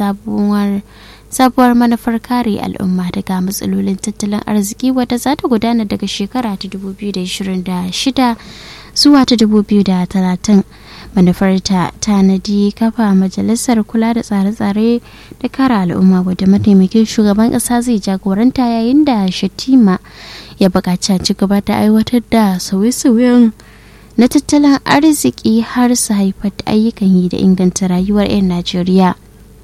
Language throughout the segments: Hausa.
sabuwar sabuwar manufar kare al'umma daga matsalolin tattalin arziki wadda za ta gudana daga shekara ta 2026 zuwa ta 2030 manufar ta tanadi kafa majalisar kula da tsare-tsare da kare al'umma wadda mataimakin shugaban kasa zai jagoranta yayin da shatima ya buƙaci ci gaba da aiwatar da sauye-sauyen na tattalin arziki har su haifar da ayyukan yi da inganta rayuwar 'yan najeriya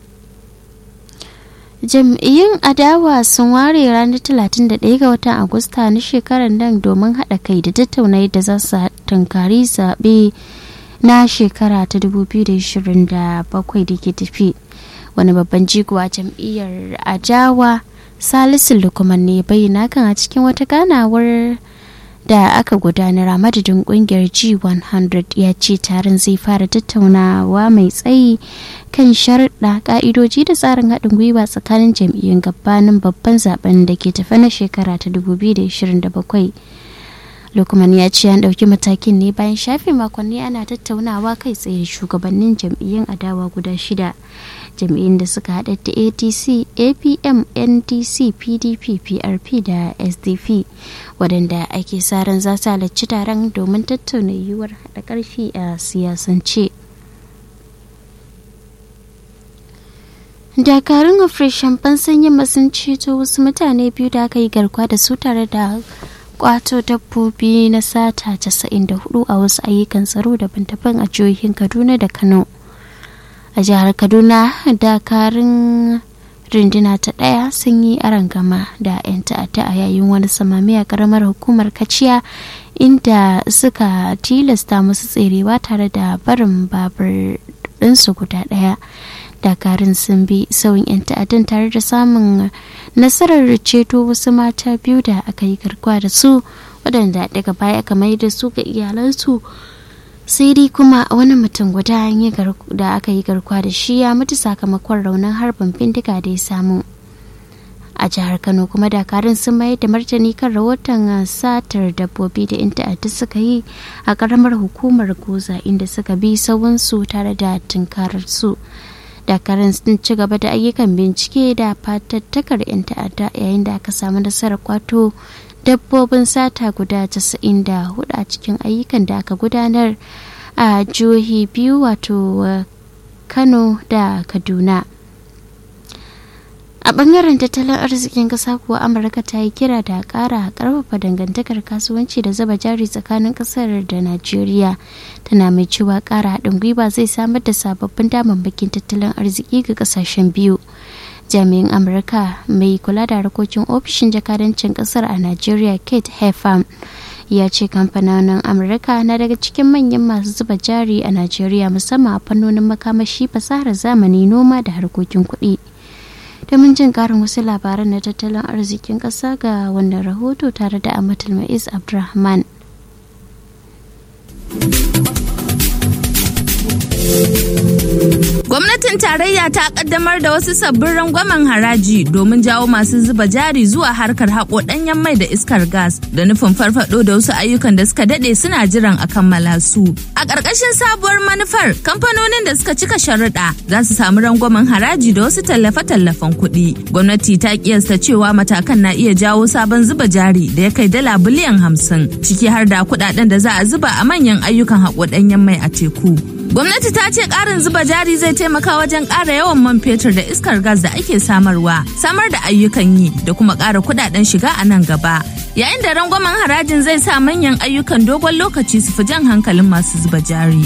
jam'iyyun adawa sun ware ranar 31 ga watan agusta na shekarar nan domin haɗa kai da tattauna yadda za su tunkari zaɓe na shekara ta 2027 da ke tafi wani babban jigo a jam'iyyar adawa salisu lukman ne bayyana kan a cikin wata ganawar da aka gudanar a madadin kungiyar g100 ya ce taron zai fara tattaunawa mai tsayi kan sharuɗa ƙa'idoji da tsarin haɗin gwiwa tsakanin jam'iyyun gabanin babban zaben da ke tafi na shekara ta 2027 lukman ya ce an ɗauki matakin ne bayan shafe makonni ana tattaunawa kai tsaye shugabannin jam'iyyun adawa guda shida jam'iyyun da suka haɗa da atc apm ndc pdp prp da sdp waɗanda ake sa ran za su halarci taron domin tattauna yiwuwar haɗa ƙarfi a siyasance dakarun operation fansan yamma sun ceto wasu mutane biyu da aka yi garkuwa da su tare da kwato dabbobi na sata 94 a wasu ayyukan tsaro daban-daban a jihohin kaduna da kano a jihar kaduna dakarun runduna ta ɗaya sun yi arangama da 'yan ta'adda a yayin wani samami a karamar hukumar kaciya inda suka tilasta musu tserewa tare da barin babur ɗinsu guda ɗaya dakarun sun bi sauyin 'yan ta'addan tare da samun nasarar ceto wasu mata biyu da aka yi garkuwa da su waɗanda daga baya aka mai da su ga iyalansu sai dai kuma wani mutum guda da aka yi garkuwa da shi ya mutu sakamakon raunin harbin bindiga da ya samu a jihar kano kuma dakarun sun mayar da martani kan rahoton satar dabbobi da yan ta'adda suka yi a karamar hukumar goza inda suka bi sauwansu tare da tunkarar su dakarun sun ci gaba da ayyukan bincike da fatattakar 'yan ta'adda yayin da aka samu nasarar kwato dabbobin sata guda 94 a cikin ayyukan da aka gudanar a jihohi biyu wato kano da kaduna a bangaren tattalin arzikin kasa kuwa amurka ta yi kira da kara karfafa dangantakar kasuwanci da zuba jari tsakanin kasar da najeriya tana mai cewa kara haɗin gwiwa zai samar da sababbin damammakin tattalin arziki ga kasashen biyu jami'in amurka mai kula da harkokin ofishin jakadancin kasar a najeriya kate hefam ya ce kamfanonin amurka na daga cikin manyan masu zuba jari a najeriya musamman a fannonin makamashi fasahar zamani noma da harkokin kuɗi domin jin karin wasu labaran na tattalin arzikin ƙasa ga wannan rahoto tare da amatul ma'is abdulrahman Gwamnatin tarayya ta kaddamar da wasu sabbin rangwamen haraji domin jawo masu zuba jari zuwa harkar haƙo ɗanyen mai da iskar gas da nufin farfado da wasu ayyukan da suka daɗe suna jiran a kammala su. A ƙarƙashin sabuwar manufar, kamfanonin da suka cika sharuɗa za su samu rangwamen haraji da wasu tallafe-tallafen kuɗi. Gwamnati ta kiyasta cewa matakan na iya jawo sabon zuba jari da ya kai dala biliyan hamsin, ciki har da kuɗaɗen da za a zuba a manyan ayyukan haƙo ɗanyen mai a teku. Gwamnati ta ce ƙarin zuba jari zai taimaka wajen ƙara yawan man fetur da iskar gas da ake samarwa, samar da ayyukan yi da kuma ƙara kudaden shiga a nan gaba. Yayin da rangwamen harajin zai sa manyan ayyukan dogon lokaci su fi jan hankalin masu zuba jari.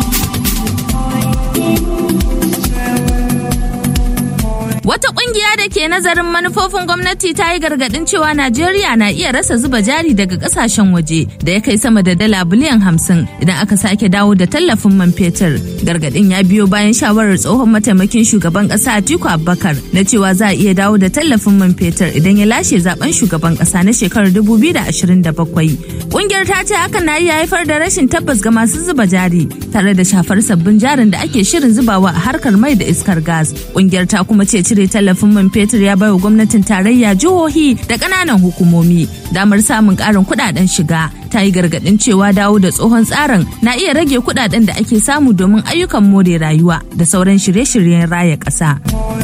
Wata kungiya da ke nazarin manufofin gwamnati ta yi gargadin cewa Najeriya na iya rasa zuba jari daga kasashen waje da ya kai sama da dala biliyan hamsin idan aka sake dawo da tallafin man fetur. Gargadin ya biyo bayan shawarar tsohon mataimakin shugaban kasa Atiku Abubakar na cewa za a iya dawo da tallafin man fetur idan ya lashe zaben shugaban kasa na shekarar 2027. Kungiyar ta ce hakan na iya haifar da rashin tabbas ga masu zuba jari tare da shafar sabbin jarin da ake shirin zubawa a harkar mai da iskar gas. Kungiyar ta kuma ce cire tallafin man fetur ya baiwa gwamnatin tarayya jihohi da ƙananan hukumomi damar samun ƙarin kuɗaɗen shiga ta yi gargaɗin cewa dawo da tsohon tsarin na iya rage kuɗaɗen da ake samu domin ayyukan more rayuwa da sauran shirye-shiryen raya ƙasa.